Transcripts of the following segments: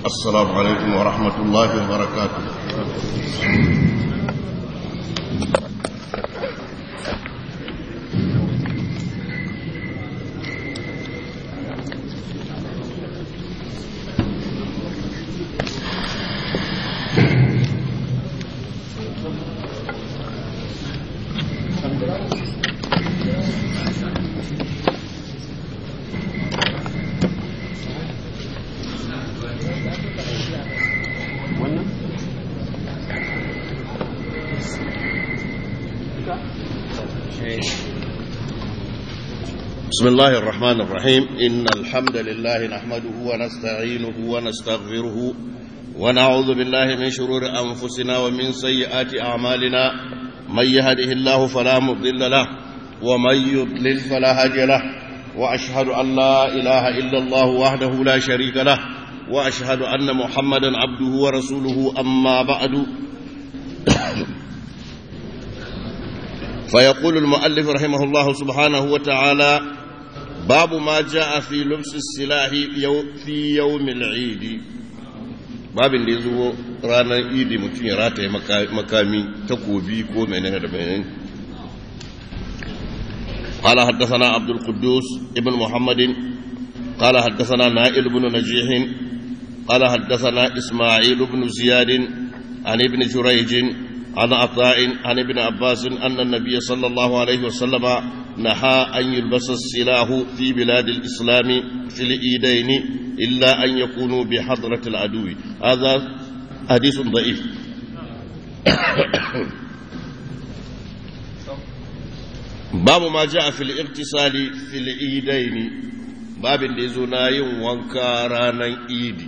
السلام عليكم ورحمة الله وبركاته بسم الله الرحمن الرحيم إن الحمد لله نحمده ونستعينه ونستغفره ونعوذ بالله من شرور أنفسنا ومن سيئات أعمالنا من يهده الله فلا مضل له ومن يضلل فلا هادي له وأشهد أن لا إله إلا الله وحده لا شريك له وأشهد أن محمدا عبده ورسوله أما بعد فيقول المؤلف رحمه الله سبحانه وتعالى باب ما جاء في لبس السلاح في يوم العيد باب da yazo ranar idi mutum ya rataye makami takobi ko menene da menene قال حدثنا عبد القدوس ابن محمد قال حدثنا نائل بن نجيح قال حدثنا إسماعيل بن زياد عن ابن جريج عن عطاء عن ابن عباس أن النبي صلى الله عليه وسلم نهى أن يلبس السلاح في بلاد الإسلام في الإيدين إلا أن يكونوا بحضرة العدو هذا حديث ضعيف باب ما جاء في الاغتسال في الإيدين باب اللي زناي وانكارانا إيدي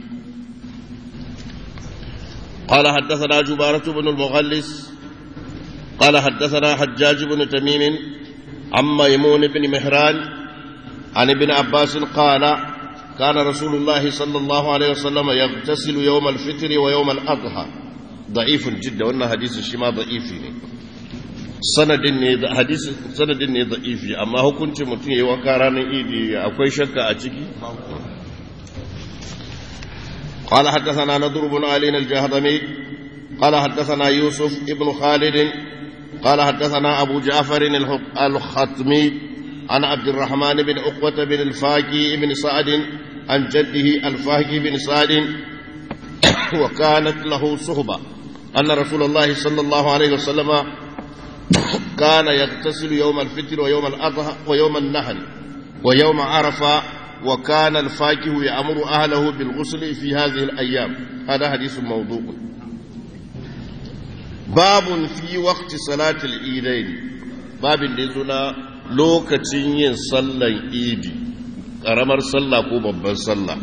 قال حدثنا جبارة بن المغلس قال حدثنا حجاج بن تميم عن ميمون بن مهران عن ابن عباس قال كان رسول الله صلى الله عليه وسلم يغتسل يوم الفطر ويوم الأضحى ضعيف جدا وأن حديث الشما ضعيف sanadin ne hadisi sanadin ne da'ifi amma hukuncin mutum yayi wanka ranar idi akwai shakka a ciki قال حدثنا نضر بن علي الجهضمي قال حدثنا يوسف ابن خالد قال حدثنا أبو جعفر الختمي عن عبد الرحمن بن عقبة بن الفاكي بن سعد عن جده الفاكي بن سعد وكانت له صحبة أن رسول الله صلى الله عليه وسلم كان يغتسل يوم الفطر ويوم الأضحى ويوم النحر ويوم عرفة وكان الفاكه يأمر أهله بالغسل في هذه الأيام هذا حديث موضوع باب في وقت صلاة الإيدين باب لذنا لوكتين ين صلى إيدي قرمر صلى كوبا صلى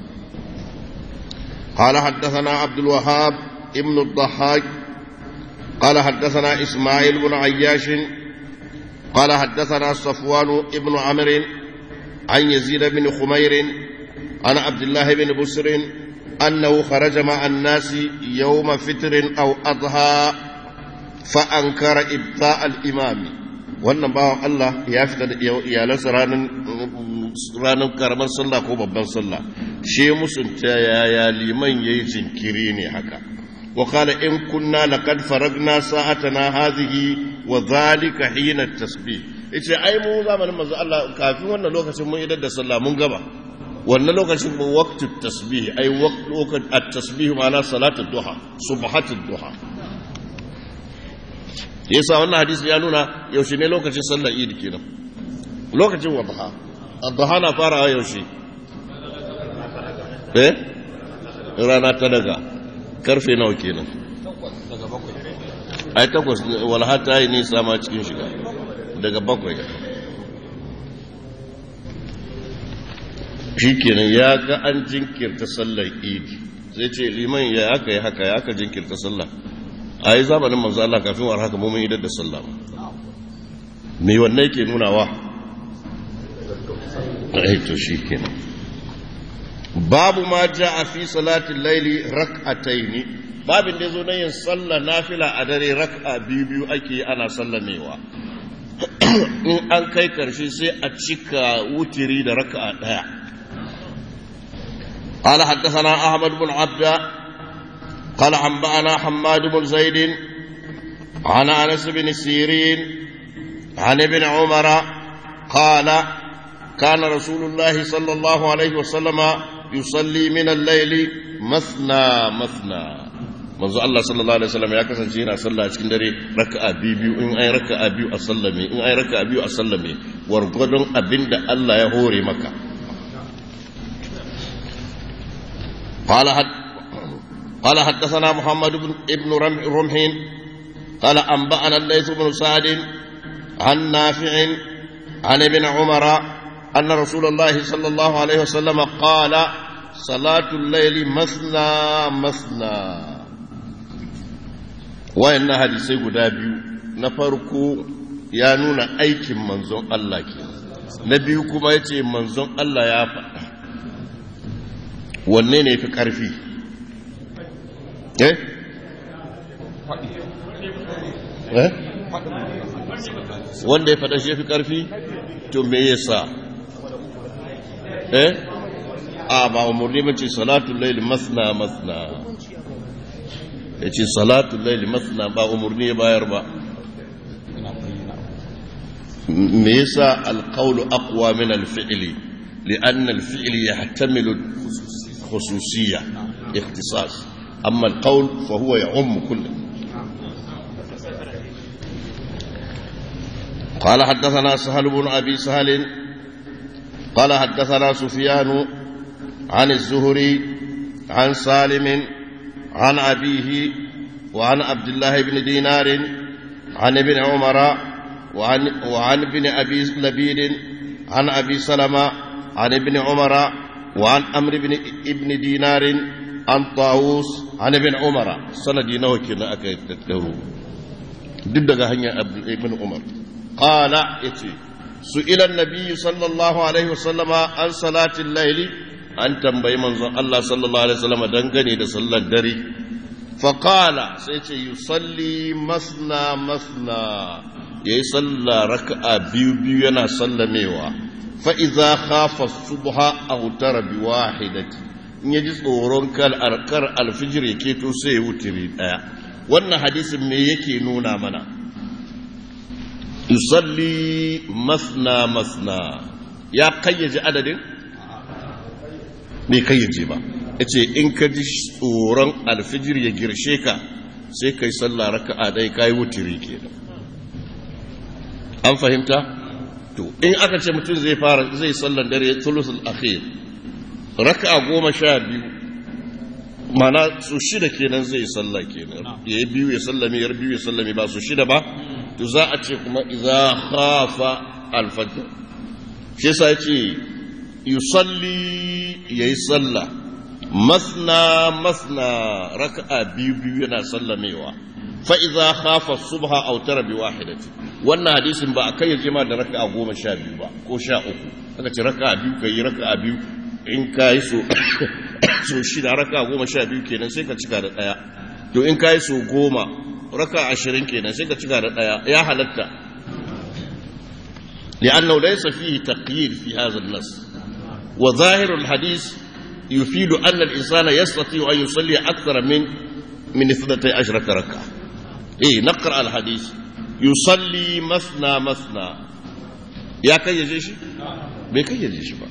قال حدثنا عبد الوهاب ابن الضحاك قال حدثنا إسماعيل بن عياش قال حدثنا صفوان ابن عمرو عن يزيد بن خمير عن عبد الله بن بسر أنه خرج مع الناس يوم فطر أو أضحى فأنكر إبطاء الإمام wannan bawan Allah ya fita da iyalansa ranar karamar sallah ko babban sallah shi musunta yaya liman ya yi jinkiri ne haka wa kala in kunna laqad faragna sa'atana hadhihi wa dhalika hina tasbih yace ai mu zamanin manzo Allah kafin wannan lokacin mun idar da sallah mun gaba wannan lokacin mu waqtu tasbih ai waqtu at-tasbih ma'ana salatu duha subhatu duha yasa wannan hadisi ya nuna yaushe ne lokacin sallar idi kenan lokacin wadha ad-duha na farawa yaushe eh rana ta daga karfe nawa kenan ai takwas walha ta yi nisa ma cikin shiga daga bakwai shi kenan ya ga an jinkirta sallar idi zai ce liman ya aka yi haka ya aka jinkirta sallah a yi zamanin manzo Allah kafin war haka mummun idar da sallah me wannan yake nunawa ai to shi kenan babu ma a fi salatin laili rak'ataini babin da zo na yin sallah nafila a dare rak'a biyu biyu ake ana sallamewa in an kai karshe sai a cika wutiri da raka'a daya قال حدثنا أحمد بن عبد قال أنبأنا حماد بن زيد عن أنس بن سيرين عن ابن عمر قال كان رسول الله صلى الله عليه وسلم يصلي من الليل مثنى مثنى manzo Allah sallallahu alaihi wasallam ya kasance yana sallah cikin dare raka'a biyu in ai raka'a biyu a sallame in ai raka'a biyu a sallame wargwadon abinda Allah ya hore maka قال حد قال حدثنا محمد بن ابن رمح قال أنبأنا الليث بن سعد عن نافع عن ابن عمر أن رسول الله صلى الله عليه وسلم قال صلاة الليل مثنى مثنى وإن حديثي قدابي نفركو يا نونا أيكم منزون الله كي نبيكم أيتي منزون الله يا فتا wanne ne fi ƙarfi eh eh wanda ya faɗa shi fi ƙarfi to me yasa eh a ba umarni mace salatun laili masna masna ya ce salatun laili masna ba umarni ya bayar ba me yasa alƙaulu aqwa min alfi'li لأن الفعل يحتمل خصوصية اختصاص أما القول فهو يعم كله قال حدثنا سهل بن أبي سهل قال حدثنا سفيان عن الزهري عن سالم عن أبيه وعن عبد الله بن دينار عن ابن عمر وعن, وعن ابن أبي لبيد عن أبي سلمة عن ابن عمر وعن أمر بن ابن دينار عن طاووس عن ابن عمر سندي نوكي أكيد تتلهو ضد هنيا ابن عمر قال يتي سئل النبي صلى الله عليه وسلم عن صلاة الليل أن تنبي منظر الله صلى الله عليه وسلم دنغني دا صلى الدري فقال سيتي يصلي مثنى مثنى يصلى ركعة بيو بيو ينا صلى ميوا فإذا خاف الصبح أوتر بواحدة in ya ji tsoron kar alfijir ya keto sai ya wutiri ɗaya wannan hadisin me yake nuna mana yusalli masna masna ya kayyaje adadin bai kayyaje ba ya ce in ka ji tsoron alfijir ya girshe ka sai kai sallah raka'a ɗaya ka yi wutiri kenan an fahimta to in aka ce mutum zai fara zai sallan dare thuluthul akhir raka'a goma sha biyu mana su shida kenan zai sallah kenan ya yi biyu ya sallame yar biyu ya sallame ba su shida ba to za a ce kuma idza khafa alfajr shi yasa yace yusalli yayi sallah masna masna raka'a biyu biyu yana sallamewa fa idza khafa subha aw tara bi wahidati wannan hadisin ba akai yaje ma da raka'a goma sha biyu ba ko sha uku aka ce raka'a biyu kai raka'a biyu in kai so so shida raka'a goma sha biyu kenan sai ka cika da daya to in kai so goma raka ashirin kenan sai ka cika da ɗaya ya halatta لأنه ليس فيه تقييد في هذا النص وظاهر الحديث يفيد أن الإنسان يستطيع أن يصلي أكثر من من اثنتي عشرة ركعة إيه نقرأ الحديث يصلي مثنى مثنى يا كي يجيش بكي يجيش بقى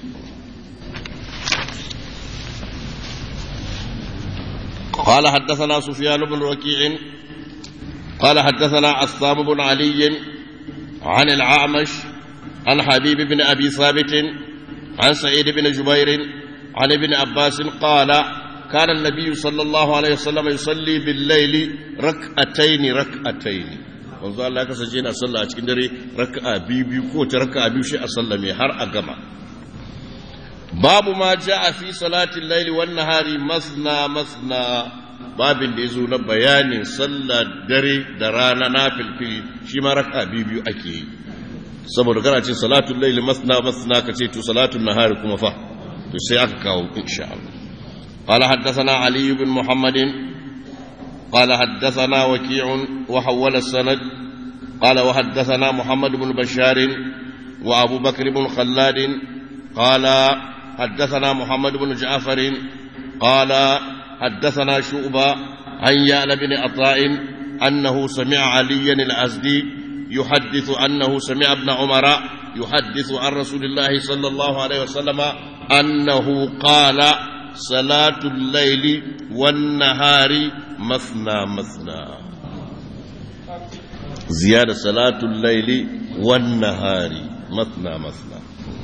قال حدثنا سفيان بن وكيع قال حدثنا عصام بن علي عن العامش عن حبيب بن أبي ثابت عن سعيد بن جبير عن ابن عباس قال كان النبي صلى الله عليه وسلم يصلي بالليل ركعتين ركعتين wanzu Allah ya kasance yana sallah a cikin dare raka'a biyu biyu ko ta raka'a biyu shi a sallame har a gama babu ma ja'a fi salatin laili wan nahari masna masna babin da yazo na bayanin sallar dare da rana na filfili shi ma raka'a biyu biyu ake yi saboda kana ce salatul laili masna masna ka ce to salatul nahari kuma fa to sai aka kawo insha Allah قال حدثنا علي بن محمد قال حدثنا وكيع وحول السند قال وحدثنا محمد بن بشار وابو بكر بن خلاد قال حدثنا محمد بن جعفر قال حدثنا شعبة عن يعلى بن عطاء أنه سمع عليا الأزدي يحدث أنه سمع ابن عمر يحدث عن رسول الله صلى الله عليه وسلم أنه قال صلاة الليل والنهار مثنى مثنى زيادة صلاة الليل والنهار مثنى مثنى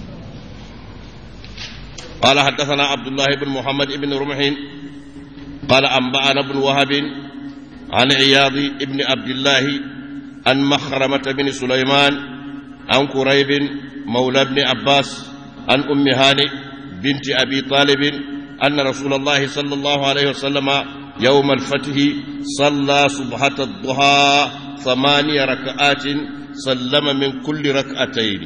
قال حدثنا عبد الله بن محمد بن رمح قال أنبأنا ابن وهب عن عياض بن عبد الله عن مخرمة بن سليمان عن قريب مولى بن عباس عن أم هانئ بنت أبي طالب أن رسول الله صلى الله عليه وسلم يوم الفتح صلى صبحة الضحى ثماني ركعات سلم من كل ركعتين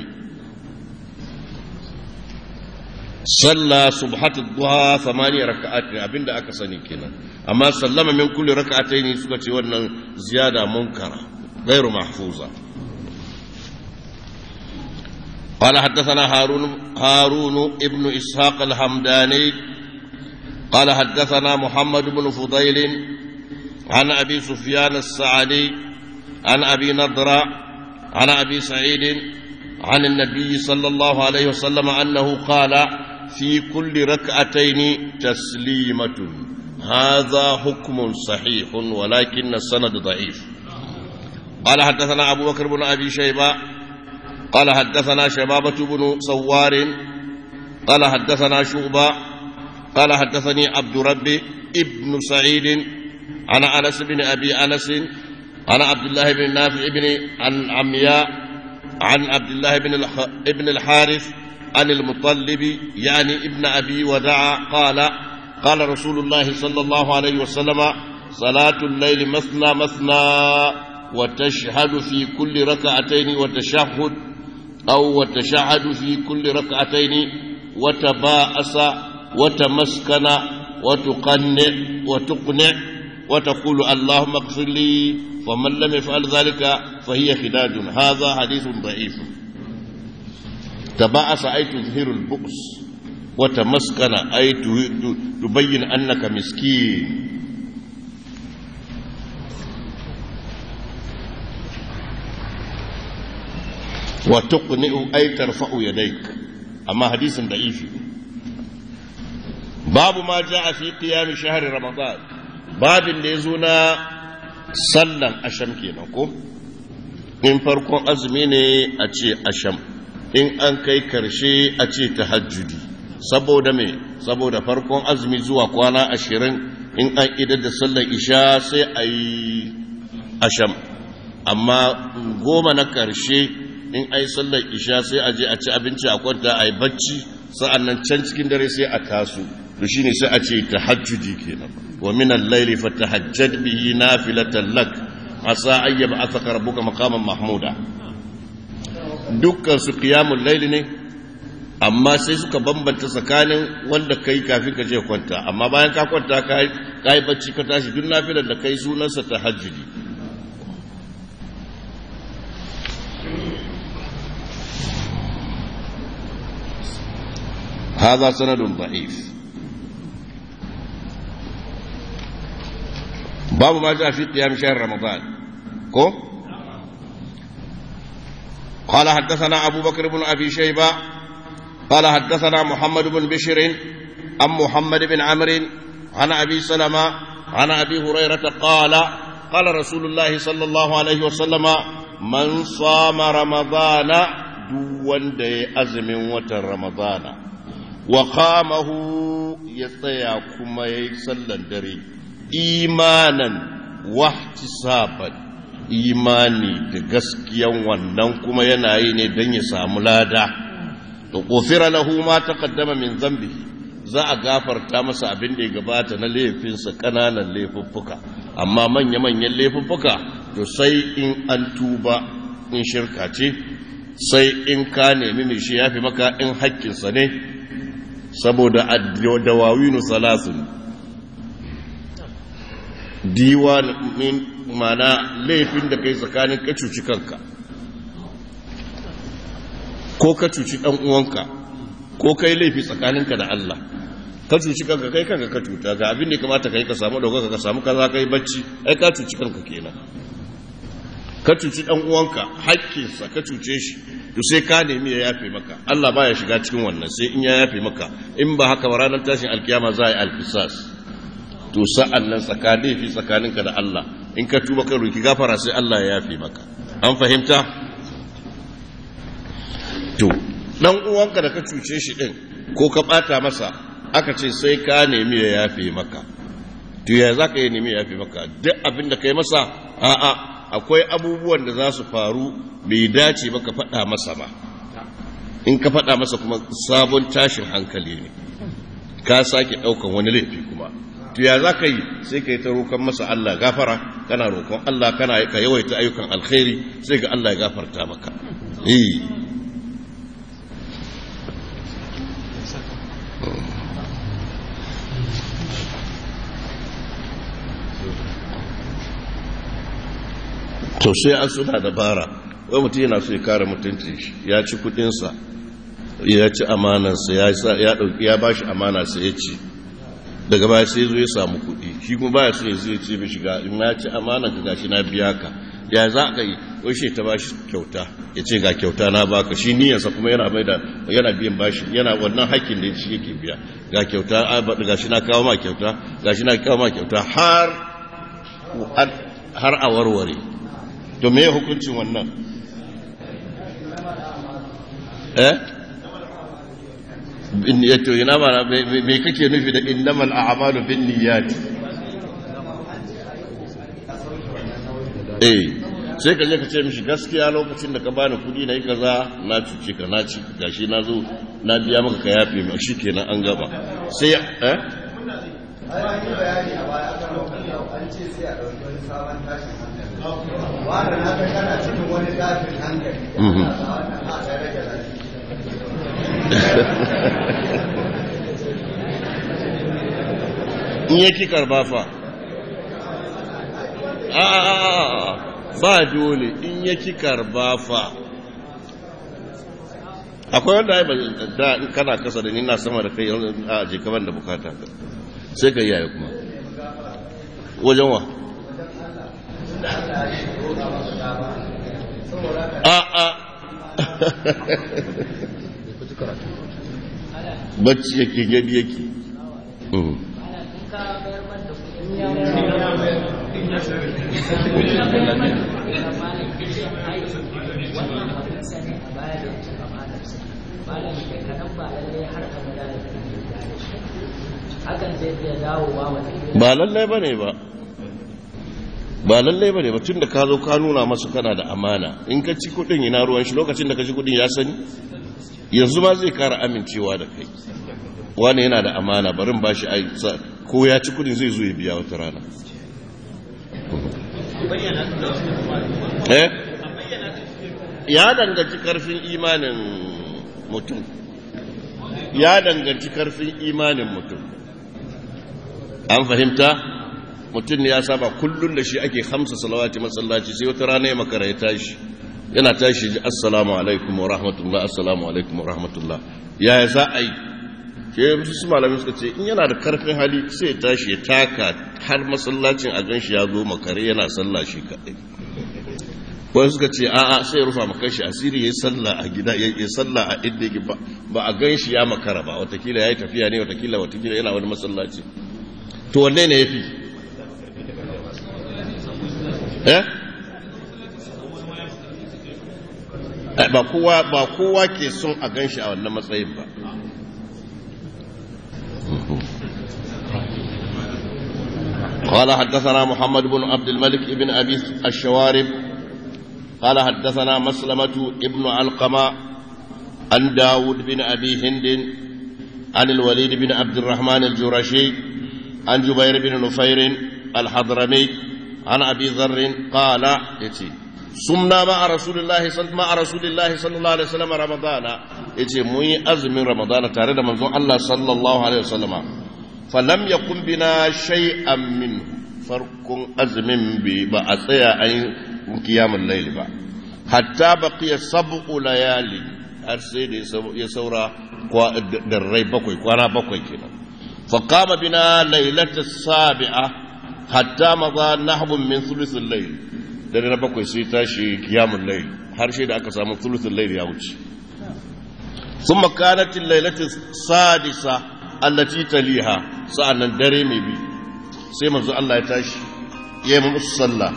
صلى صبحة الضحى ثماني ركعات أبين دا أكسني كنا أما سلم من كل ركعتين سكتي ونن زيادة منكرة غير محفوظة قال حدثنا هارون هارون ابن إسحاق الحمداني قال حدثنا محمد بن فضيل عن أبي سفيان السعدي عن أبي نضرة عن أبي سعيد عن النبي صلى الله عليه وسلم أنه قال في كل ركعتين تسليمة هذا حكم صحيح ولكن السند ضعيف قال حدثنا أبو بكر بن أبي شيبة قال حدثنا شبابة بن صوار قال حدثنا شعبة قال حدثني عبد ربي ابن سعيد عن أنس بن أبي أنس عن عبد الله بن نافع بن عن عمياء عن عبد الله بن ابن الحارث عن المطلب يعني ابن أبي ودع قال قال رسول الله صلى الله عليه وسلم صلاة الليل مثنى مثنى وتشهد في كل ركعتين وتشهد أو وتشهد في كل ركعتين وتباءس وتمسكن وتقنع وتقنع وتقول اللهم اغفر لي فمن لم يفعل ذلك فهي خداج هذا حديث ضعيف تباءس أي تظهر البؤس وتمسكن أي تبين أنك مسكين وتقنئ أي ترفع يديك أما حديث ضعيف باب ما جاء في قيام شهر رمضان باب اللي يزونا sallan asham kenan ko in farkon azumi ne a ce asham in an kai karshe a ce tahajjudi saboda me saboda farkon azumi zuwa kwana ashirin in an idar da sallar isha sai a yi asham amma goma na karshe in a yi sallar isha sai a je a ci abinci a kwanta a yi bacci sa'an nan can cikin dare sai a taso to shine sai a ce tahajjudi kenan wa min al-layli fatahajjad bihi nafilatan lak asa an yab'athaka rabbuka maqaman mahmuda dukkan su qiyamul layli ne amma sai suka bambanta tsakanin wanda kai kafin ka je kwanta amma bayan ka kwanta kai kai bacci ka tashi duk nafilan da kai sunansa tahajjudi هذا سند ضعيف باب ما جاء في قيام شهر رمضان كو قال حدثنا أبو بكر بن أبي شيبة قال حدثنا محمد بن بشر عن محمد بن عمرو عن أبي سلمة عن أبي هريرة قال قال رسول الله صلى الله عليه وسلم من صام رمضان دون دي أزم وتر رمضان وقامه يطيع كما يصلى دري imanan wahtisaban imani da gaskiyan wannan kuma yana yi ne don ya samu lada da kofira lahu ma taqaddama min zambihi za a gafarta masa abin da ya gabata na laifinsa ƙananan laifuffuka amma manya-manyan laifuffuka to sai in an tuba in shirka ce sai in ka nemi mai shi ya fi maka in haƙƙinsa ne saboda dawawinu salasun diwan min mana laifin da kai tsakanin ka cuci kanka ko ka cuci dan uwanka ko kai laifi tsakaninka da Allah ka cuci kanka kai kanka ka cuta ga abin da kamata kai ka samu dauka ka samu kaza kai bacci ai ka cuci kanka kenan ka cuci dan uwanka haƙƙinsa ka cuce shi to sai ka nemi ya yafe maka Allah baya shiga cikin wannan sai in ya yafe maka in ba haka ba ranar tashin alkiyama za a yi alfisas to sa'an nan tsakanin fi tsakaninka da Allah in ka tuba ka roki gafara sai Allah ya yafe maka an fahimta to dan uwanka da ka cuce shi din ko ka bata masa aka ce sai ka nemi ya yafe maka to ya za ka yi nemi ya yafe maka duk abin da ka yi masa a'a akwai abubuwan da za su faru bai dace ba ka faɗa masa ba in ka faɗa masa kuma sabon tashin hankali ne ka sake ɗaukan wani laifi kuma to ya za ka yi sai ka yi ta roƙon masa Allah gafara kana roƙon Allah kana ka yawaita ayyukan alkhairi sai ga Allah ya gafarta maka eh to sai an suna dabara wai mutum yana so ya kare mutunci shi ya ci kudinsa ya ci amanansa ya dauki ya bashi amana sai ya ci daga baya sai zo ya samu kudi shi kuma baya so ya zai ce bai shiga in na ci amana ka gashi na biya ka ya za ka yi wai shi ta bashi kyauta ya ce ga kyauta na baka shi niyyarsa kuma yana mai da yana biyan bashi yana wannan hakkin da shi yake biya ga kyauta gashi na kawo ma kyauta gashi na kawo ma kyauta har har a warware to me hukuncin wannan eh to ina ma me kake nufi da innamal a'malu bin niyyat eh sai ka je ka ce mishi gaskiya lokacin da ka bani kudi na yi kaza na cuce ka na ci gashi na zo na biya maka ka yafe mai shi kenan an gaba sai eh bayani a baya kan an ce sai a ɗauki wani sabon tashin hankali wanda na ga kana cikin wani tashin hankali wannan a ɗaya rage lafiya in yake karba fa a ba dole in yake karba fa akwai wanda ya da in kana kasa da ni na sama da kai a jikaban da bukata ka sai ka yaya kuma wajen wa a a bacci yake gadi yake ba lallai ba ne ba ba lallai ba ne ba tun da ka zo ka nuna masu kana da amana in ka ci kudin ina ruwan shi lokacin da ka ci kudin ya sani yanzu ma zai kara amincewa da kai wani yana da amana barin ba shi ko ya ci kudin zai zo ya biya wata rana eh ya danganci karfin imanin mutum ya danganci karfin imanin mutum an fahimta mutum ne ya saba kullum da shi ake hamsa salawati masallaci sai wata rana ya makara ya tashi yana tashi ji assalamu alaikum wa rahmatullah assalamu alaikum wa rahmatullah ya za a yi ke su malamin suka ce in yana da karfin hali sai ya tashi ya taka har masallacin a ganshi ya zo makare yana sallah shi kaɗai wani suka ce a'a sai ya rufa maka shi asiri ya yi sallah a gida ya yi sallah a inda yake ba a ganshi ya makara ba watakila ya yi tafiya ne watakila watakila yana wani masallaci to wanne ne ya fi eh ba kowa ba kowa ke son a ganshi a wannan matsayin ba قال حدثنا محمد بن عبد الملك بن أبي الشوارب قال حدثنا مسلمة ابن علقمة عن داود بن أبي هند عن الوليد بن عبد الرحمن الجرشي عن جبير بن نفير الحضرمي عن أبي ذر قال يتي sumna ma a rasulillahi ma a rasulillahi sallallahu alaihi wasallam ramadana yace mun yi azumin ramadana tare da manzon Allah sallallahu alaihi wasallam falam yakun bina shay'an min farkun azumin bi ba a tsaya an kiyamul layl ba hatta baqiya sab'u layali har sai da ya saura da rai bakwai kwana bakwai kenan فقام بنا ليلة السابعة حتى مضى نحو من ثلث الليل dare na bakwai sai tashi kiyamun lail har shi da aka samu thuluthul lail ya wuce thumma kanat al-lailatu sadisa allati taliha sa'annan dare mai bi sai manzo Allah ya tashi ya yi musu sallah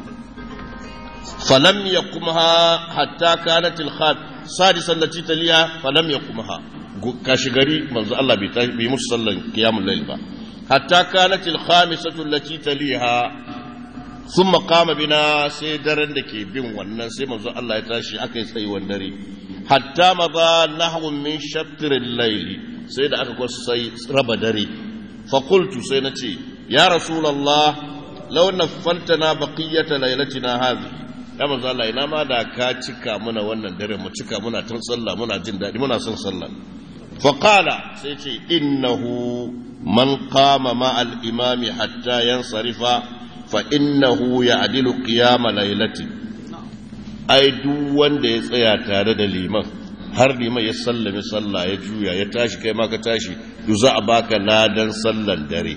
falam yakumha hatta kanat al-khad sadisa allati taliha falam yakumha kashi gari manzo Allah bai tashi bai musu sallan qiyamul layl ba hatta kanat al-khamisatu allati taliha thumma qama bina sai daren da ke bin wannan sai manzo Allah ya tashi aka yi tsayuwar dare hatta maza nahwu min shatr al-layl sai da aka kwasu sai raba dare fa qultu sai nace ya rasulullah law naffaltana baqiyata laylatina hadhihi ya manzo Allah ina ma da ka cika muna wannan dare mu cika muna tun sallah muna jin daɗi muna son sallah فقال سيتي إنه من قام مع الإمام حتى ينصرف فإنه يعدل قيام ليلة أي دوان دي سيا تارد الإمام har liman ya sallame sallah ya juya ya tashi kai ma ka tashi to za a baka ladan sallan dare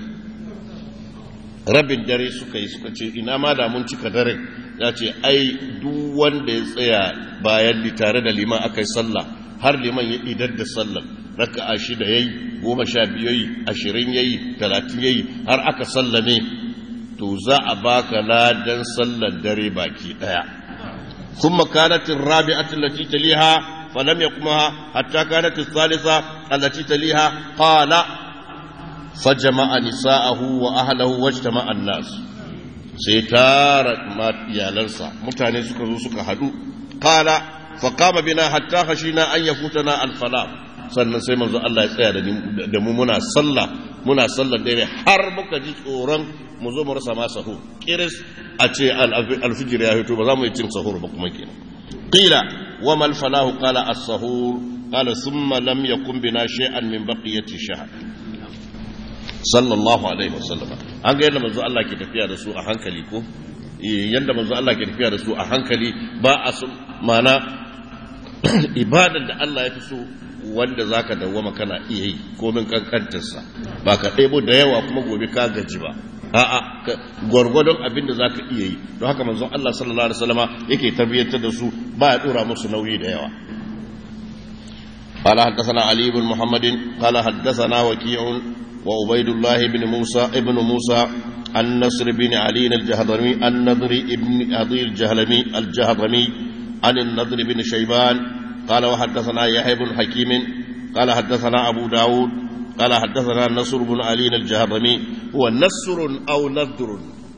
rabin dare suka yi suka ce ina ma da mun cika dare ya ce ai duk wanda ya tsaya bayan tare da liman aka yi sallah har liman ya idar da sallar raka'a shida yayi goma sha biyu yayi ashirin yayi talatin yayi har aka sallame to za a baka ladan sallar dare baki daya ثم كانت الرابعة التي تليها فلم يقمها حتى كانت الثالثة التي تليها قال فجمع نساءه وأهله واجتمع الناس سيتارت ما يالنسا متاني سكروا سكهدو قال فقام بنا حتى خشينا أن يفوتنا الفلاح sannan sai manzo Allah ya tsaya da mu muna sallah muna sallar dare har muka ji tsoron mu zo mu rasa ma sahur kiris a ce alfijir ya fito ba za mu yi cin sahur ba kuma kenan qila wa mal falahu qala as-sahur qala thumma lam yakun bina shay'an min baqiyati shahr sallallahu alaihi wasallam an ga yadda manzo Allah ke tafiya da su a hankali ko yadda manzo Allah ke tafiya da su a hankali ba a mana ibadar da Allah ya fi so wanda za ka dawwama kana iya yi komin kankantarsa ba ka ɗebo da yawa kuma gobe ka gaji ba a'a gwargwadon abin da za ka iya yi don haka manzon Allah sallallahu alaihi wasallama yake tarbiyyantar da su ba ya dora musu nauyi da yawa قال حدثنا علي بن محمد قال حدثنا وكيع وعبيد الله بن موسى ابن موسى النصر بن علي الجهضمي النضر ابن أبي الجهلمي الجهضمي عن النضر بن شيبان قال وحدثنا يحيى بن حكيم قال حدثنا أبو داود قال حدثنا نصر بن علي الجهضمي هو نصر أو نذر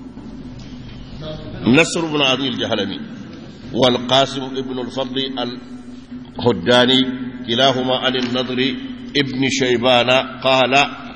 نصر بن علي الجهلمي والقاسم ابن الفضل الهداني كلاهما عن النضر ابن شيبان قال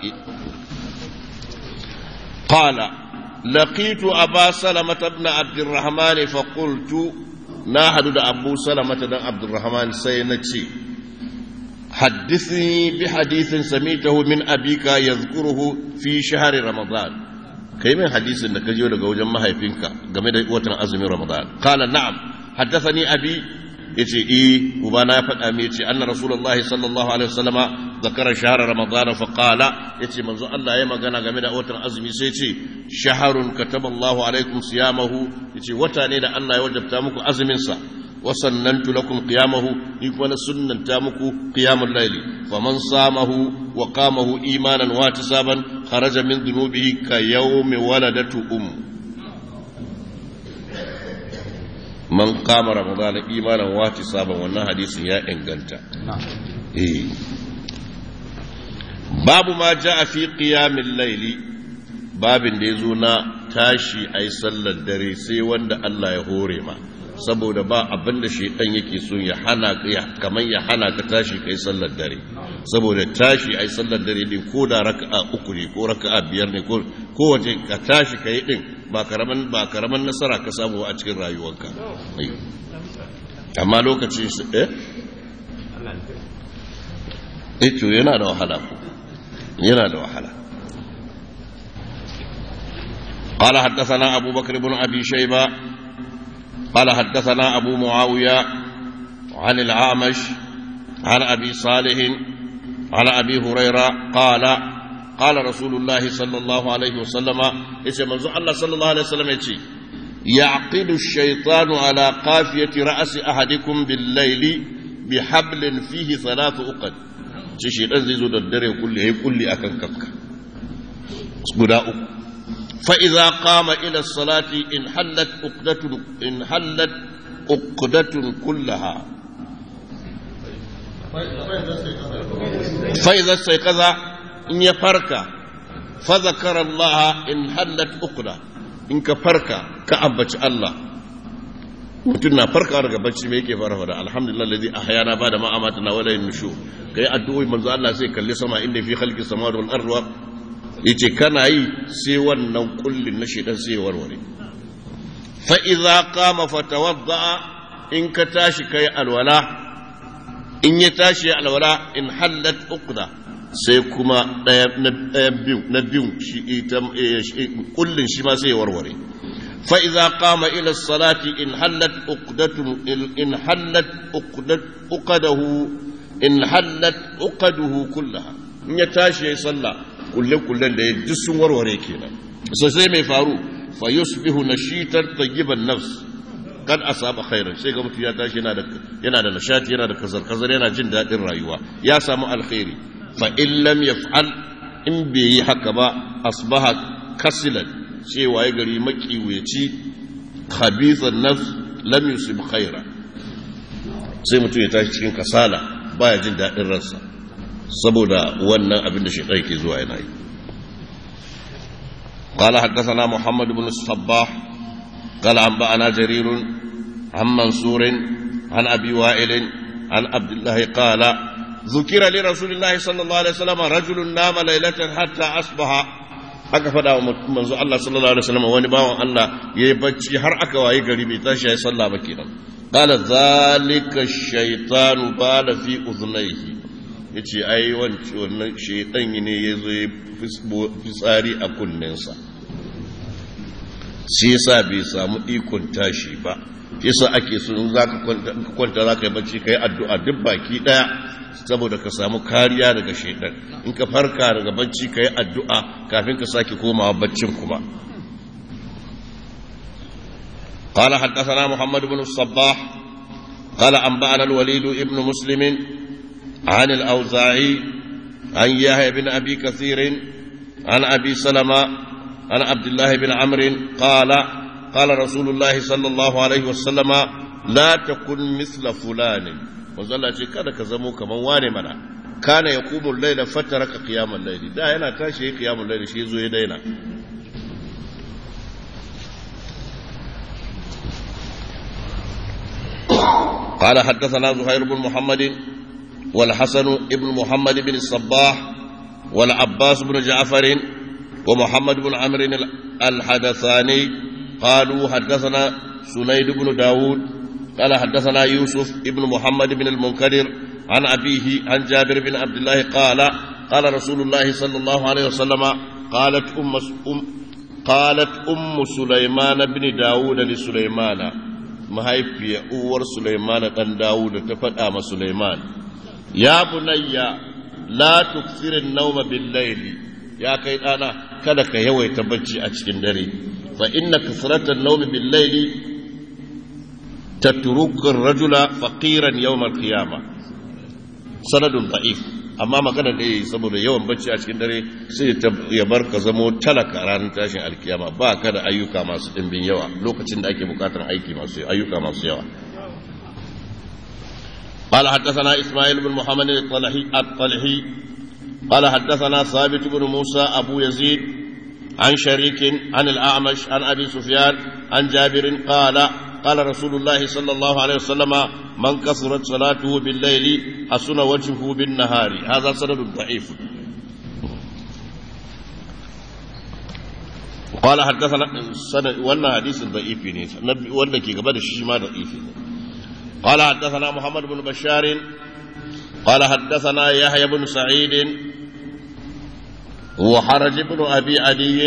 قال لقيت أبا سلمة بن عبد الرحمن فقلت na hadu da abu salamata dan abdurrahman sai na ce haddithni bi hadithin samitahu min abika yadhkuruhu fi shahri ramadan kai min hadisin da ka jiyo daga wajen mahaifinka game da watan azumin ramadan qala na'am haddathani abi yace eh ubana ya faɗa min yace anna rasulullahi sallallahu alaihi wasallama zakara shahra ramadan fa qala yace manzo Allah ya magana game da watan azumi sai yace shahrun kataballahu alaikum siyamahu yace wata ne da Allah ya wajabta muku azumin sa wa sannantu lakum qiyamahu ni kuma na sunnanta muku qiyamul layli faman samahu wa qamahu imanan wa tisaban kharaja min dhunubihi ka yawmi waladatu um man qama ramadana imanan wa tisaban wannan hadisin ya inganta eh babu ma ja'a fi qiyamil layli babin da yazo na tashi ai sallar dare sai wanda Allah ya hore ma saboda ba abin da shaitan yake so ya hana ya kamar ya hana ka tashi kai sallar dare saboda tashi ai sallar dare din ko da raka'a uku ne ko raka'a biyar ne ko kowace ka tashi kai din ba karaman ba karaman nasara ka samu a cikin rayuwarka amma lokacin su eh eh to yana da wahala ko yana da wahala قال حدثنا أبو بكر بن أبي شيبة قال حدثنا أبو معاوية عن العامش عن أبي صالح عن أبي هريرة قال قال رسول الله صلى الله عليه وسلم يتي منزو الله صلى الله عليه وسلم يتي يعقد الشيطان على قافية رأس أحدكم بالليل بحبل فيه ثلاث أقد ce shi dan zai zo da dare kulle ya kulle akan kanka guda uku fa idza qama ila salati in hallat uqdatun in hallat uqdatun kullaha fa idza sayqaza in ya farka fa zakara Allah in hallat uqda in ka farka ka ambaci Allah mutum na farka daga bacci me yake fara fada alhamdulillah ladhi ahyana bada ma amatana wala yushu kai addu'o'i manzo Allah sai kalli sama inda fi khalqi samawati wal ardi yace kana yi sai wannan kullin na shedan sai warware fa idza qama fatawadda in ka tashi kai alwala in ya tashi alwala in hallat uqda sai kuma daya na biyu na biyu shi ita kullin shi ma sai warware فإذا قام إلى الصلاة إن حلت عقدة إن حلت عقدة عقده إن حلت عقده كلها إن يتاشي يصلى كل كل اللي يدس وروري كينا سوسي مي فارو فيصبح نشيطا طيب النفس قد أصاب خيرا sai ga mutum ya tashi yana da yana da nishati yana da kazar kazar yana jin daɗin rayuwa ya samu alkhairi fa in lam yaf'al in bai yi haka ba asbaha kasilan cewa ya gari makiwaci khabithan nafs lam yusib khaira sai mutum ya tashi cikin kasala baya jin daɗin ransa saboda wannan abin da shaitan ke zuwa yana yi قال حدثنا محمد بن الصباح قال أنبأنا جرير عن منصور عن أبي وائل عن عبد الله قال ذكر لرسول الله صلى الله عليه وسلم رجل نام ليلة حتى أصبح aka faɗa wa manzo Allah sallallahu alaihi wasallam wani bawan Allah yayi bacci har aka waye gari bai tashi yayi sallah ba kenan qala zalika shaytanu bala fi udhnayhi yace ai wannan shaytan ne yazo ya fitsari a kunnensa shi yasa bai samu ikon tashi ba yasa ake so in zaka kwanta zaka yi bacci kai addu'a duk baki daya saboda ka samu kariya daga shaidan in ka farka daga bacci ka yi addu'a kafin ka sake komawa baccin kuma قال حدثنا محمد بن الصباح قال أنبأنا الوليد ابن مسلم عن الأوزاعي عن يحيى بن أبي كثير عن أبي سلمة عن عبد الله بن عمرو قال قال رسول الله صلى الله عليه وسلم لا تكن مثل فلان manzo Allah ce kada ka zamo kaman wane mana kana yaqumu al-layla fataraka qiyamal layli da yana tashi yayi qiyamul layli shi zo ya daina قال حدثنا زهير بن محمد والحسن بن محمد بن الصباح والعباس بن جعفر ومحمد بن عمرو الحدثاني قالوا حدثنا سنيد بن داود قال حدثنا يوسف ابن محمد بن المنكدر عن أبيه عن جابر بن عبد الله قال قال رسول الله صلى الله عليه وسلم قالت أم, أم قالت أم سليمان بن داود لسليمان ما هي في أور سليمان بن داود تفدأ سليمان يا بني لا تكثر النوم بالليل يا كيد أنا كدك يوي تبجي أتشكن دري فإن كثرة النوم بالليل تترك الرجل فقيرا يوم القيامة سند ضعيف amma magana da yi saboda yawan bacci a cikin dare sai ya bar ka zamo talaka ranar tashin alkiyama ba ka da ayyuka masu ɗimbin yawa lokacin da ake bukatar aiki masu ayyuka masu yawa قال حدثنا إسماعيل بن محمد الطلحي الطلحي قال حدثنا ثابت بن موسى أبو يزيد عن شريك عن الأعمش عن أبي سفيان عن جابر قال قال رسول الله صلى الله عليه وسلم من كثرت صلاته بالليل حسن وجهه بالنهار هذا سند ضعيف قال حدثنا سند وانا حديث ضعيف وانا كي قبل الشيما ضعيف قال حدثنا محمد بن بشار قال حدثنا يحيى بن سعيد وحرج بن ابي عدي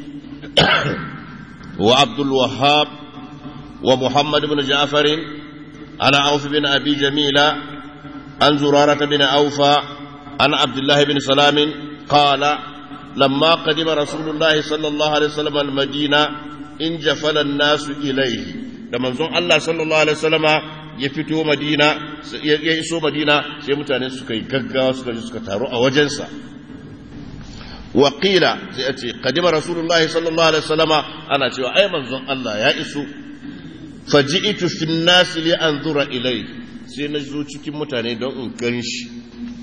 وعبد الوهاب ومحمد بن جعفر عن عوف بن أبي جميلة عن زرارة بن أوفى عن عبد الله بن سلام قال لما قدم رسول الله صلى الله عليه وسلم المدينة إن جفل الناس إليه لما زون الله صلى الله عليه وسلم يفتو مدينة يسو مدينة sai mutane suka yi gaggawa suka ji suka taru a wajensa waƙila sai a ce kadima rasulullahi sallallahu alaihi wasallama ana cewa ai manzon Allah ya iso faji'tu fin nasi li anzura ilai sai na zo cikin mutane don in gan shi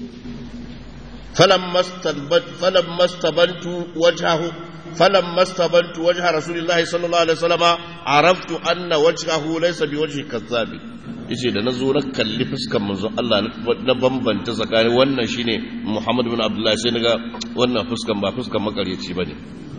فلما استبنت وجهه فلما استبنت وجه رسول الله صلى الله عليه وسلم عرفت أن وجهه ليس بوجه كذاب yace da na zo na kalli fuskan manzon Allah na bambanta tsakanin wannan shine Muhammad bin Abdullah sai naga wannan fuskan ba fuskan makaryaci bane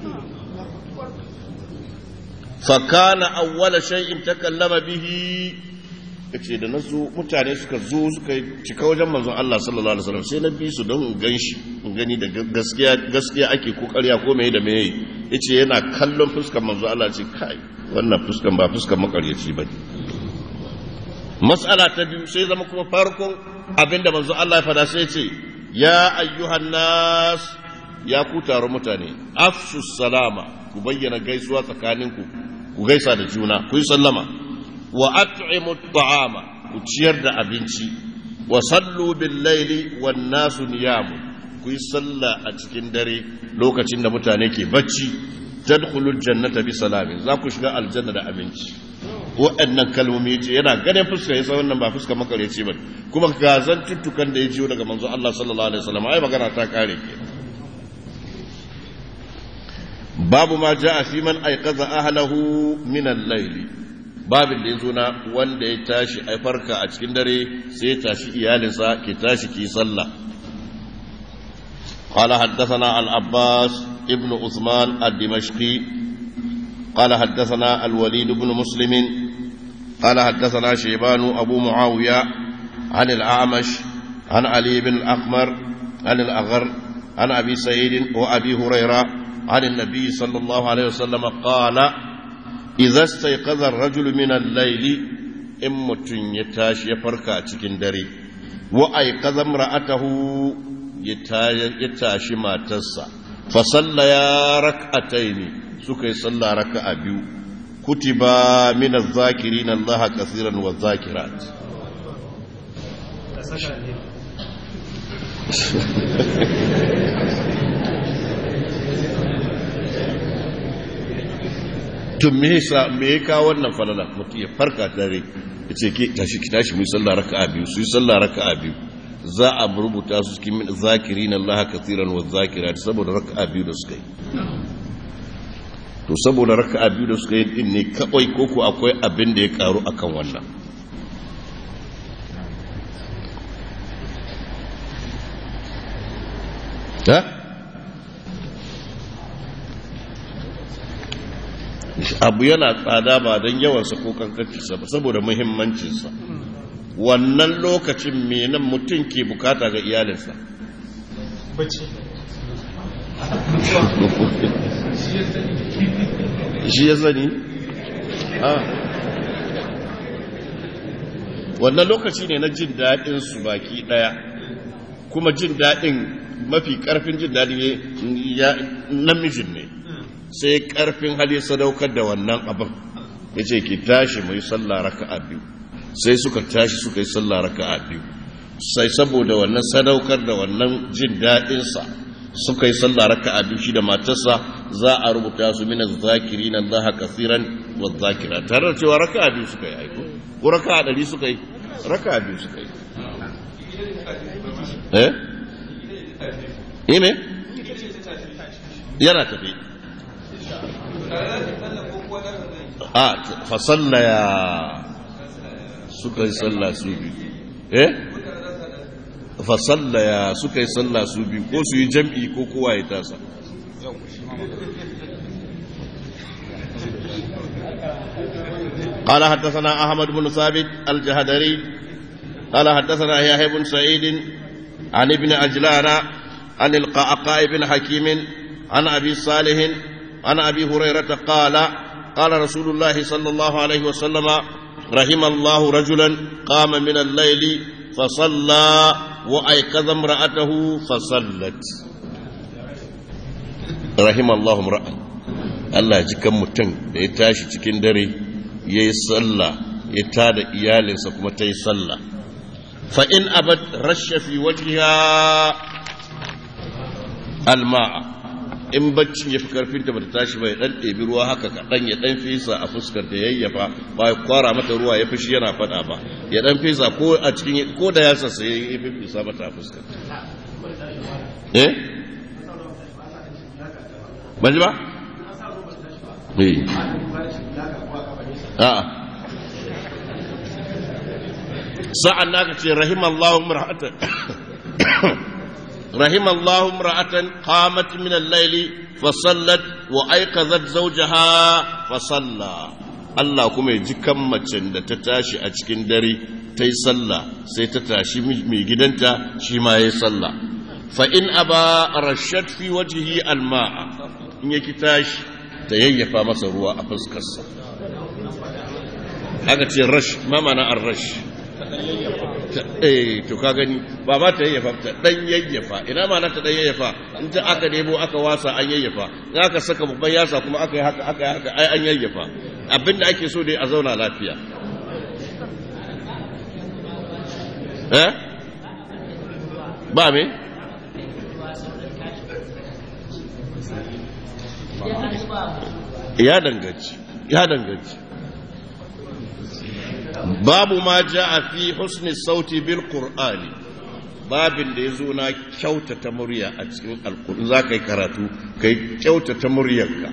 fa kana awwala shay'in takallama bihi yace da na zo mutane suka zo suka cika wajen manzon Allah sallallahu alaihi wasallam sai na bi su don in gan shi in gani da gaskiya gaskiya ake ko ƙarya ko meye da meye yace yana kallon fuskar manzon Allah ce kai wannan fuskan ba fuskar makaryaci bane mas'ala ta biyu sai zama kuma farkon abinda manzon Allah ya fada sai ce ya ayyuhan nas ya ku taro mutane afshu salama ku bayyana gaisuwa tsakaninku ku gaisa da juna ku yi sallama wa at'imu at'ama ku ciyar da abinci wa sallu bil laili wan nasu niyamu ku yi sallah a cikin dare lokacin da mutane ke bacci tadkhulul jannata bi salamin za ku shiga aljanna da abinci waɗannan kalmomi ce yana ganin fuska yasa wannan ba fuska makareci ba kuma ga tuttukan da ya jiyo daga manzo Allah sallallahu alaihi wasallam ai magana ta kare ke babu ma ja'a fi man ayqaza ahlahu min al-layli babin da ya zo na wanda ya tashi a farka a cikin dare sai ya tashi iyalinsa ke tashi ki sallah قال حدثنا العباس ابن عثمان الدمشقي قال حدثنا الوليد بن مسلم قال حدثنا شيبان أبو معاوية عن الأعمش عن علي بن الأحمر عن الأغر عن أبي سعيد وأبي هريرة عن النبي صلى الله عليه وسلم قال إذا استيقظ الرجل من الليل إن متن يتاش يفرك أتكين دري وأيقظ امرأته يتاش ما تسا فصلى يا ركعتين سكي صلى ركعة بيو كتب من الذاكرين الله كثيرا والذاكرات to me yasa me ya kawo wannan falala mutum ya farka dare ya ce ke tashi ki tashi mu yi sallah raka'a biyu su yi sallah raka'a biyu za a rubuta su cikin min zakirin Allah kathiran wa zakirat saboda raka'a biyu da suka yi to saboda raka'a biyu da suka yi din ne kawai koko akwai abin da ya karu akan wannan ha abu yana tsada ba don yawansa ko kankancinsa ba saboda muhimmancinsa wannan lokacin menan mutum ke bukata ga iyalinsa shi ya sani wannan lokaci ne na jin daɗin su baki ɗaya kuma jin daɗin mafi ƙarfin jin daɗin namijin ne sai karfin hali sadaukar da wannan abin ya ce ki tashi mai sallah raka'a biyu sai suka tashi suka yi sallah raka'a biyu sai saboda wannan sadaukar da wannan jin daɗinsa suka yi sallah raka'a biyu shi da matarsa za a rubuta su mina zakiri na Allah kasiran wa zakira tare da cewa raka'a biyu suka yi aiko ko raka'a ɗari suka yi raka'a biyu suka yi eh ime yana tafi a fasallaya suka yi sallah su biyu eh fasallaya suka yi sallah su biyu ko su yi jam'i ko kowa ya tasa قال حدثنا أحمد بن ثابت الجهدري قال حدثنا يحيى بن سعيد عن ابن عجلان عن القعقاء بن حكيم عن أبي صالح عن أبي هريرة قال قال رسول الله صلى الله عليه وسلم رحم الله رجلا قام من الليل فصلى وأيقظ امرأته فصلت rahimallahu ra'an Allah ji kan mutum da ya tashi cikin dare ya yi sallah ya tada iyalinsa kuma ta yi sallah fa in abad rasha fi wajhiha alma'a in baccin ya fi karfin ta bata tashi ba ya dan ɗebi ruwa haka kaɗan ya dan fesa a fuskar da yayyafa ba ya kwara mata ruwa ya fushi yana faɗa ba ya dan fesa ko a cikin ko da ya sassa ya yi fesa mata a fuskar eh ban ji ba eh a'a sa'an naka ce rahimallahu mar'atan rahimallahu mar'atan qamat min al-layli fa sallat wa ayqazat zawjaha fa salla Allah kuma ya ji kan macen da ta tashi a cikin dare ta yi sallah sai ta tashi mai gidanta shi ma ya yi sallah fa in aba rashat fi wajhihi al-ma'a in yaki tashi ta yayyafa masa ruwa a fuskarsa aka ce rash ma mana ar-rash eh to ka gani ba ba ta yayyafa ta dan yayyafa ina ma na ta dan yayyafa in ta aka debo aka wasa an yayyafa in aka saka babban yasa kuma aka yi haka aka yi haka ai an yayyafa abinda ake so dai a zauna lafiya eh ba me ya danganci ya danganci babu ma a fi husni sauti bil qur'ani babin da ya zo na kyautata murya a cikin alkur'ani za ka yi karatu ka yi kyautata muryarka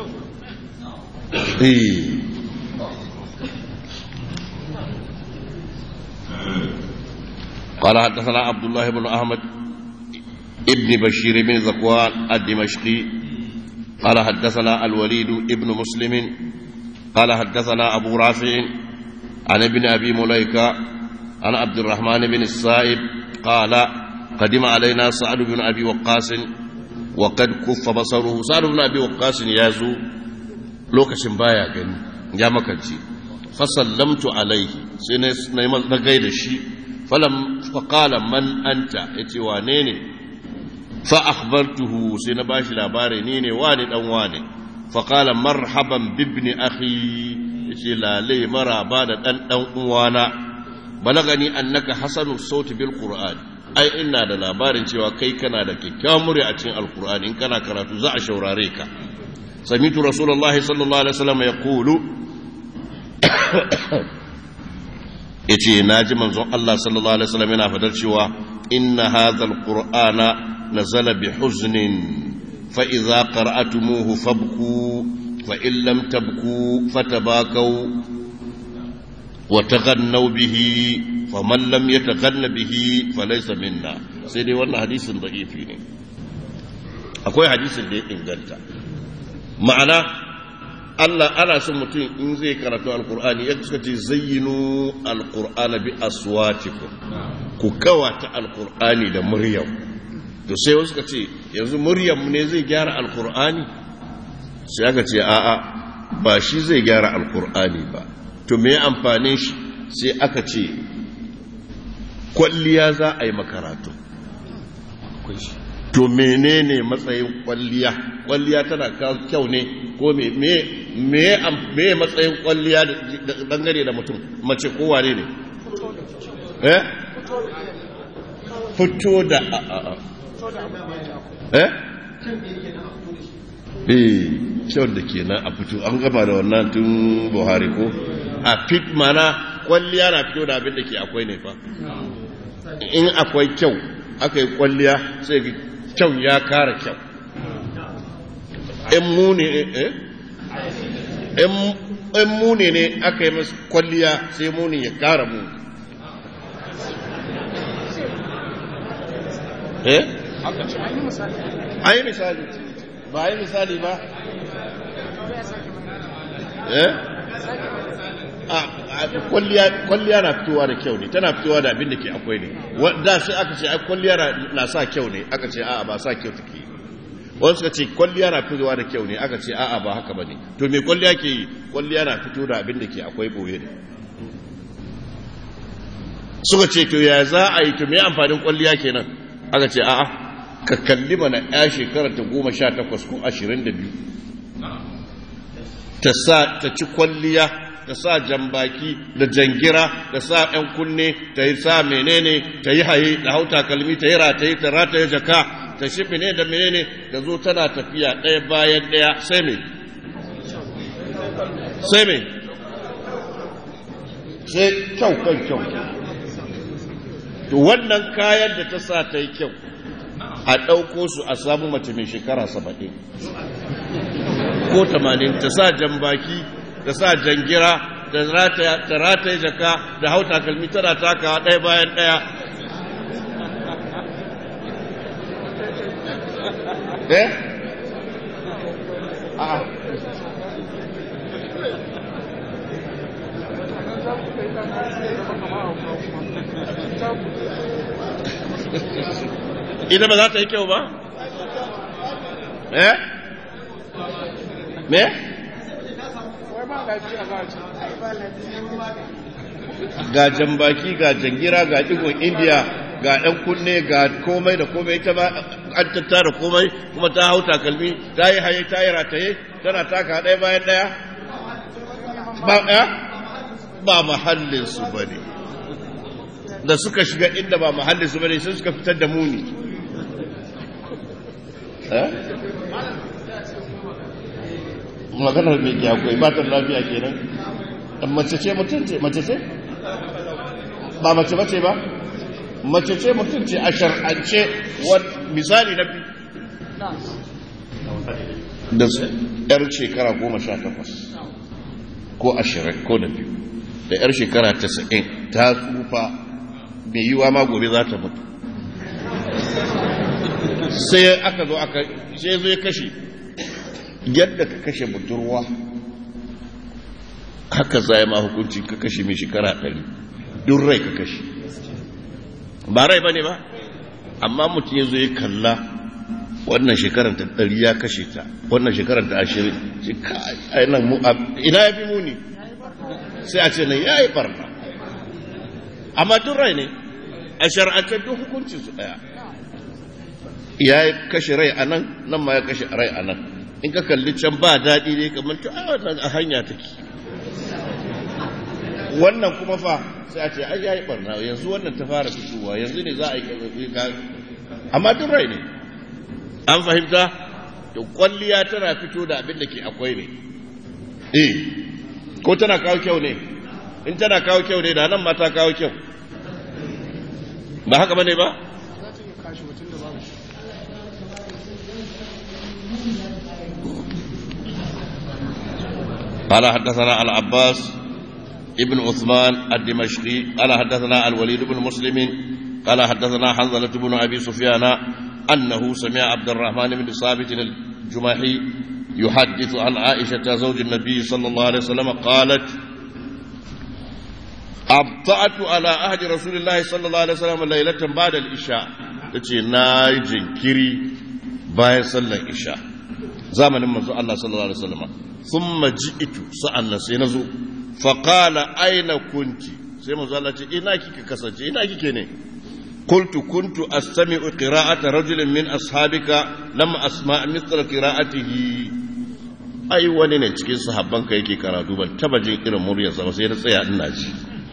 قال حدثنا عبد الله بن احمد ابن بشير بن ذكوان الدمشقي قال حدثنا الوليد ابن مسلم قال حدثنا ابو رافع عن ابن أبي مليكة عن عبد الرحمن بن السائب قال قدم علينا سعد بن أبي وقاص وقد كف بصره سعد بن أبي وقاص يازو لوكش بايا gani ya makanci fasallamtu alaihi sai na gaida shi falam faqala man anta yace wane ne fa akhbartuhu sai na bashi labari ni ne wani dan wane faqala marhaban bibni akhi yace lale maraba da dan dan uwana balagani annaka hasanu sauti bil qur'an ai ina da labarin cewa kai kana da kyakkyawan murya a cikin alqur'ani in kana karatu za a shaurare ka samitu rasulullahi sallallahu alaihi wasallam yaqulu yace naji manzon Allah sallallahu alaihi wasallam yana fadar cewa inna hadha alqur'ana nazala bi huznin fa idza qara'tumuhu fabku فإن لم تبكوا فتباكوا وتغنوا به فمن لم يتغن به فليس منا سيدي وانا حديث ضعيف ne akwai hadisin da ya inganta ma'ana Allah ana son mutum in zai karatu alkur'ani ya suka ce zayyinu alkur'ana bi aswatikum ku kawata alkur'ani da muryar to sai wasu suka ce yanzu muryar mu ne zai gyara alkur'ani sai aka ce a'a ba shi zai gyara alkur'ani ba to me amfanin shi sai aka ce kwalliya za a yi makaratu to menene matsayin kwalliya kwalliya tana kyau ne ko me me matsayin kwalliya dangane da mutum mace kowa ne ne eh fito da eh eh kyau da ke nan a fito an gama da wannan tun buhari ko a fit mana kwalliya na fito da abin da ke akwai ne fa in akwai kyau aka yi kwalliya sai kyau ya kara kyau in muni eh in muni ne aka yi masu kwalliya sai muni ya kara muni eh an yi misali ba yi misali ba eh kwalliya na fitowa da kyau ne tana fitowa da abin da ke akwai ne da sai aka ce kwalliya na sa kyau ne aka ce a'a ba sa kyau take wani suka ce kwalliya na fitowa da kyau ne aka ce a'a ba haka ba ne to me kwalliya ke yi kwalliya na fito da abin da ke akwai boye ne suka ce to ya za a yi to me amfanin kwalliya kenan aka ce a'a ka kalli mana ya shekara ta goma sha takwas ko ashirin da biyu ta sa ta ci kwalliya ta sa jambaki da jangira da sa ‘yan kunne ta yi sa menene ta yi haye da hau takalmi ta yi rataye ta rataye jaka ta shi ne da menene da zo tana tafiya ɗaya bayan ɗaya sai me sai me sai kyau kan kyau to wannan kayan da ta sa ta yi kyau a ɗauko su a samu mace mai shekara saba'in ko tamanin ta sa jambaki ta sa jangira ta rataye jaka da hau takalmi tana takawa ɗaya bayan ɗaya eh a'a ita ba za ta yi kyau ba? eh? me? ga jambaki ga jangira ga digon indiya ga ɗan kunne ga komai da komai ta ba an tattara komai kuma ta hau takalmi ta yi haye ta yi rataye tana taka ɗaya bayan ɗaya ba ɗaya ba mahallinsu ba ne da suka shiga inda ba mahallinsu ba ne sun suka fitar da muni maganar mai ke akwai ba ta lafiya kenan mace ce mutum ce mace ce ba mace bace ba mace ce mutum ce a shar'ance misali na biyu da yar shekara goma sha takwas ko ashirin ko da biyu da yar shekara tasa'in ta tsufa mai yiwa ma gobe za ta mutu sai aka zo aka sai zo ya kashe yadda ka kashe budurwa haka zai ma hukunci ka kashe mai shekara ɗari duk rai ka kashe ba rai ba ne ba amma mutum ya zo ya kalla wannan shekarar ta ɗari ya kashe ta wannan shekarar ta ashirin ina ya fi muni sai a ce nan ya yi barna amma duk rai ne a shar'antar duk hukuncin su ɗaya ya kashe rai a nan nan ma ya kashe rai a nan in ka kalli can ba daɗi ne kamar ta a hanya take wannan kuma fa sai a ce ai yayi barna yanzu wannan ta fara fitowa yanzu ne za a yi amma duk rai ne an fahimta to kwalliya tana fito da abin da ke akwai ne eh ko tana kawo kyau ne in tana kawo kyau ne da nan ma ta kawo kyau ba haka bane ba قال حدثنا العباس ابن عثمان الدمشقي قال حدثنا الوليد بن مسلم قال حدثنا حنظلة بن أبي سفيان أنه سمع عبد الرحمن بن ثابت الجمحي يحدث عن عائشة زوج النبي صلى الله عليه وسلم قالت أبطأت على عهد رسول الله صلى الله عليه وسلم ليلة بعد الإشاء تتي ناي جنكري باي صلى الإشاء زمن من الله صلى الله عليه وسلم ثم جئت سألنا سينزو فقال أين كنت سيما زالة إنا كيك كسجي إنا كيك ne قلت كنت أستمع قراءة رجل من أصحابك لم أسمع مثل قراءته ai wani ne cikin sahabbanka yake karatu ban taba jin irin muryarsa ba sai na tsaya ina ji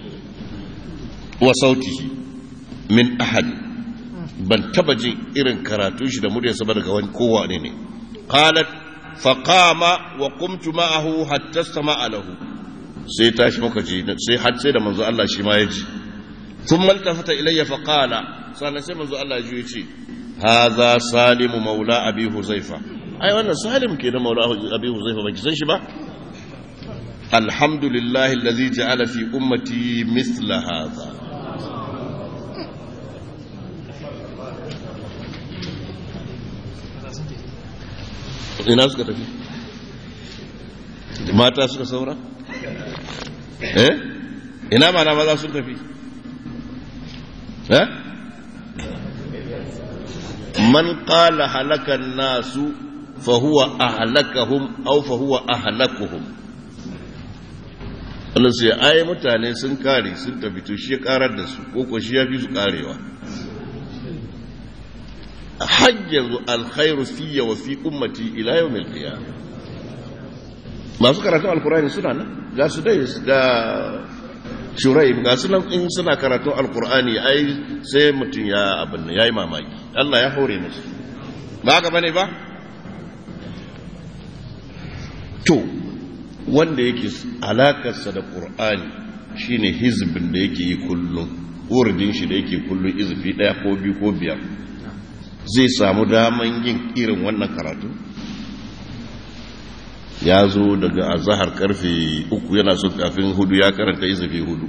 wa sautihi min ahad ban taba jin irin karatun shi da muryarsa ba daga wani kowa ne ne qalat fa qama wa qumtu ma'ahu hatta sama'a lahu sai tashi muka ji sai har sai da manzo Allah shi ma ya ji ثم التفت إلي فقال صلى الله عليه الله يجي هذا سالم مولى أبي حذيفة أي وانا سالم كده مولى أبي حذيفة ما كسنش با الحمد لله الذي جعل في أمتي مثل هذا ina suka tafi mata suka saura eh ina mana maza sun tafi من قال هلك الناس فهو أهلكهم أو فهو أهلكهم Allah sai ai mutane sun kare sun tafi to shi ya karar da su ko ko shi ya fi su karewa har yanzu alkhairu fiye wa fi ummati ila yau mai qiyamah masu karatun alkurani suna nan ga su dai ga shurai ga su nan in suna karatun alkurani ai sai mutum ya abin ya yi mamaki Allah ya hore musu ba haka bane ba to wanda yake alakarsa da qur'ani shine hizbin da yake yi kullum urdin shi da yake kullum izifi daya ko biyu ko biyar zai samu daman yin irin wannan karatu ya zo daga azahar karfe uku yana so kafin hudu ya karanta izifi hudu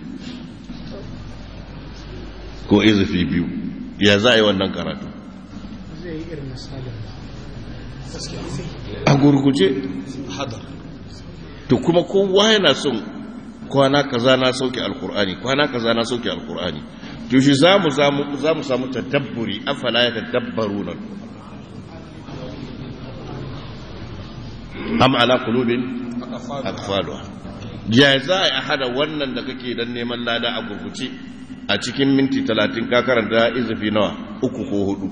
ko izifi biyu ya za a yi wannan karatu zai yi irin misalin a gurguje to kuma kowa yana son kwana kaza na sauke alkur'ani kwana kaza na sauke alkur'ani to shi za mu za mu samu tadabburi afala ya tadabbaru nan am ala qulubin aqfaluha ya za a hada wannan da kake dan neman lada a gurguce a cikin minti 30 ka karanta izifi nawa uku ko hudu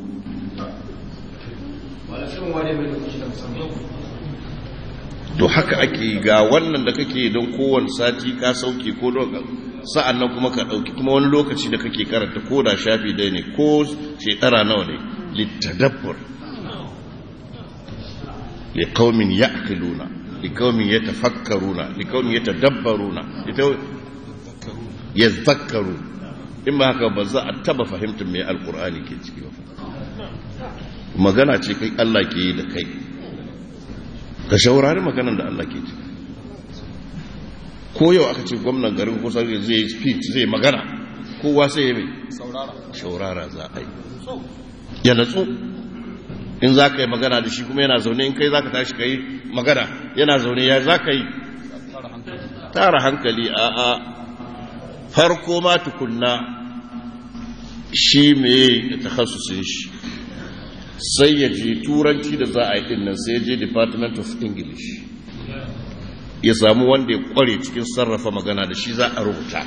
to haka ake ga wannan da kake don kowane sati ka sauke ko don sa'an nan kuma ka ɗauki kuma wani lokaci da kake karanta ko da shafi dai ne ko shekara nawa ne littadabbur liqaumin ya'qiluna liqaumin yatafakkaruna liqaumin yatadabbaruna yadhakkaru in ba haka ba za a taba fahimtar me alqur'ani ke ciki ba magana ce kai Allah ke yi da kai ka shaurari maganan da Allah ke ciki ko yau aka ce gwamnan garin kusa zai speech zai magana kowa sai ya mai shaurara za a yi ya natsu in za ka yi magana da shi kuma yana zaune in kai za ka tashi ka yi magana yana zaune ya za ka yi tara hankali a a farko ma tukunna shi mai takhasusin shi sai ya je turanci da za a yi dinnan sai ya je department of english ya samu wanda ya kware cikin sarrafa magana da shi za a rubuta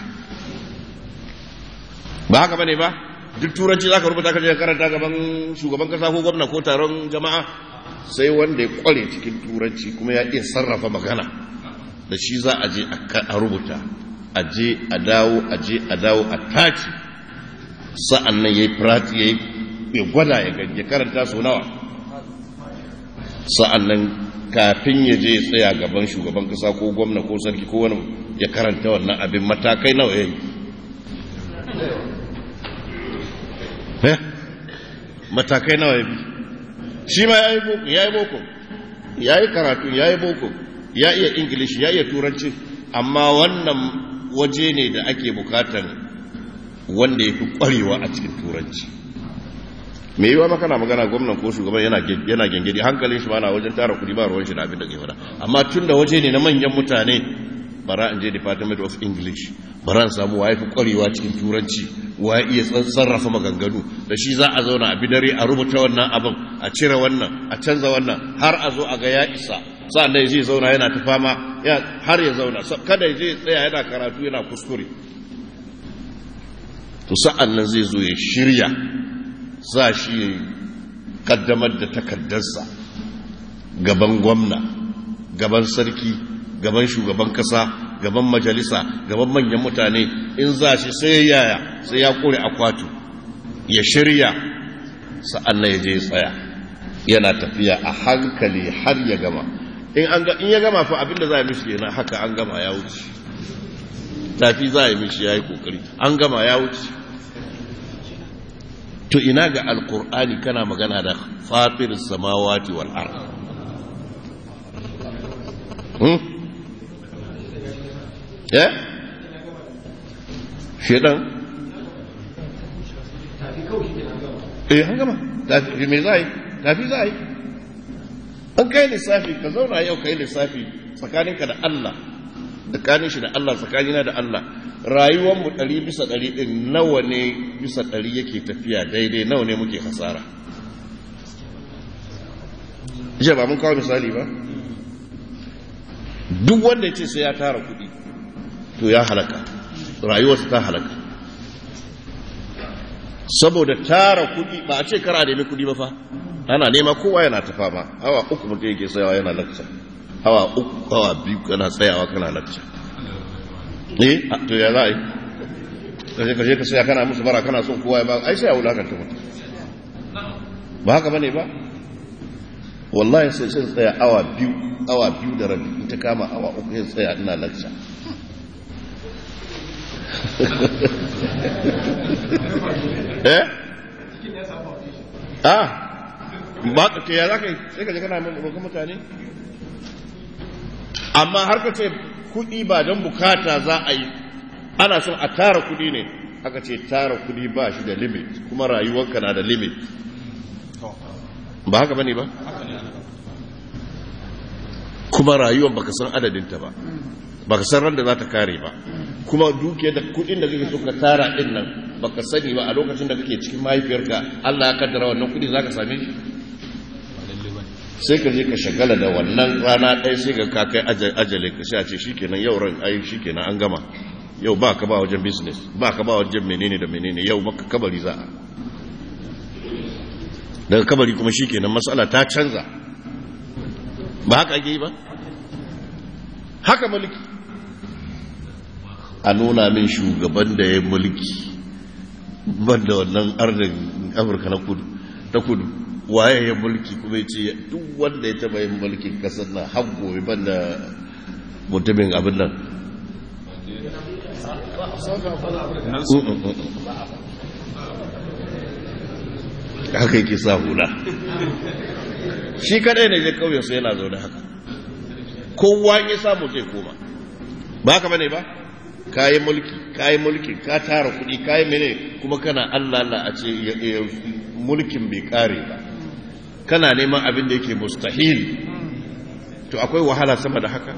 ba haka bane ba duk turanci za ka rubuta ka je karanta gaban shugaban kasa ko gwamna ko taron jama'a sai wanda ya kware cikin turanci kuma ya iya sarrafa magana da shi za a je a rubuta a je a dawo a je a dawo a taci sa'an nan ya yi prati ya yi ya gwada ya karanta su nawa sa'an nan kafin ya je tsaya gaban shugaban kasa ko gwamna ko sarki ko wani ya karanta wannan abin matakai nawa ya yi matakai nawa ya bi shi ma ya yi boko ya yi boko ya yi karatu ya yi boko ya iya ingilishi ya iya turanci amma wannan waje ne da ake bukatan wanda ya fi kwarewa a cikin turanci me yiwa maka na magana gwamnan ko shugaban yana yana gengedi hankalin shi ma na wajen tara kudi ba ruwan shi da abin da ke fada amma tun da waje ne na manyan mutane bara in je department of english bara in samu waye fi kwarewa cikin turanci waye iya sarrafa maganganu da shi za a zauna a bidare a rubuta wannan abin a cire wannan a canza wannan har a zo a ga ya isa sa'an da zai zauna yana ta fama har ya zauna kada ya je tsaya yana karatu yana kuskure to sa'an nan zai zo ya shirya za shi ya kaddamar da takardarsa gaban gwamna gaban sarki gaban shugaban kasa gaban majalisa gaban manyan mutane in za shi sai yaya sai ya kore akwatu ya shirya sa'an nan ya je tsaya yana tafiya a hankali har ya gama in ya gama fa abinda za a mishi yana haka an gama ya wuce tafi za a yi mishi ya yi kokari an gama ya wuce to ina ga alkur'ani kana magana da fatir samawati wal ard hmm eh shedan eh an gama tafi me zai tafi zai an kai lissafi ka zauna yau kai lissafi tsakaninka da Allah tsakanin shi da Allah tsakanina da Allah rayuwanmu ɗari bisa ɗari ɗin nawa ne bisa ɗari yake tafiya daidai nawa ne muke hasara jiya ba mun kawo misali ba duk wanda ya ce sai ya tara kuɗi to ya halaka rayuwarsa ta halaka saboda tara kuɗi ba a ce kara nemi kuɗi ba fa ana nema kowa yana tafa ba awa uku mutum yake tsayawa yana lakca awa uku awa biyu kana tsayawa kana lakca eh to ya za a yi kaje kaje ka saya kana musu bara kana son kowa ya ba ai sai a wulakanta mutum ba haka bane ba wallahi sai sai tsaya awa biyu awa biyu da rabi in ta kama awa uku sai tsaya ina lakca eh ah ba ka ya za ka yi sai ka je kana roƙon mutane amma har ka ce kuɗi ba don bukata za a yi ana son a tara kuɗi ne aka ce tara kuɗi ba shi da limit kuma rayuwarka na da limit ba haka bane ba kuma rayuwar baka san adadinta ba baka san ran da za ta kare ba kuma duke da kuɗin da kake so ka tara din nan baka sani ba a lokacin da kake cikin mahaifiyarka Allah ya kaddara wannan kuɗi zaka same shi sai ka je ka shagala da wannan rana ɗaya sai ga ka kai ajale ka sai a ce shikenan yau ran ai shikenan an gama yau ba ka ba wajen business ba ka ba wajen menene da menene yau maka kabari za a daga kabari kuma shikenan matsala ta canza ba haka ake yi ba haka mulki a nuna min shugaban da ya mulki ban da wannan arzin afirka na kudu ta kudu waye ya mulki kuma ya ce duk wanda ya taba yin mulkin kasar na haggo ban da mutumin abin nan haka yake sa hula shi kadai ne zai kauye sai yana zaune haka kowa ya samu zai koma ba haka bane ba kayi mulki kayi mulki ka tara kuɗi kayi mene kuma kana Allah Allah a ce mulkin bai kare ba kana neman abin da yake mustahil to akwai wahala sama da haka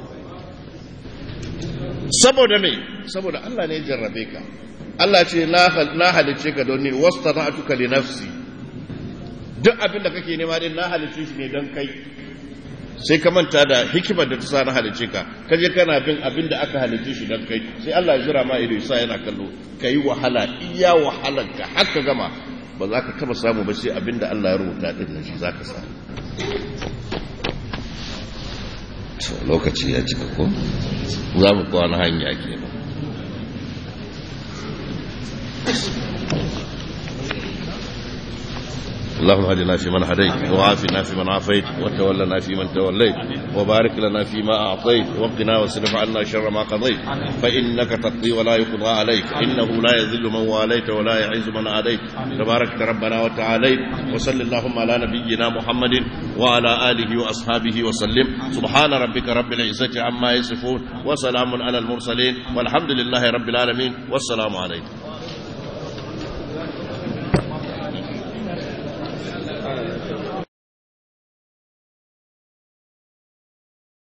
saboda me saboda Allah ne jarrabe ka Allah ce na halicce ka don ni wastana'tuka li nafsi duk abin da kake nema din na halicce shi ne don kai sai ka manta da hikimar da ta sa na halicce ka kaje kana bin abin da aka halicce shi don kai sai Allah ya jira ma ido sa yana kallo kai wahala iya wahalar ka haka gama ba za ka taba samu ba sai abin da Allah ya rubuta din nan shi za ka samu lokaci ya cika ko za mu kwana hanya kenan اللهم هدنا فيمن هديت وعافنا فيمن عافيت وتولنا فيمن توليت وبارك لنا فيما أعطيت وقنا واصرف عنا شر ما قضيت فإنك تقضي ولا يقضى عليك إنه لا يذل من واليت ولا يعز من عاديت تبارك ربنا وتعاليت وصل اللهم على نبينا محمد وعلى آله وأصحابه وسلم سبحان ربك رب العزة عما يصفون وسلام على المرسلين والحمد لله رب العالمين والسلام عليكم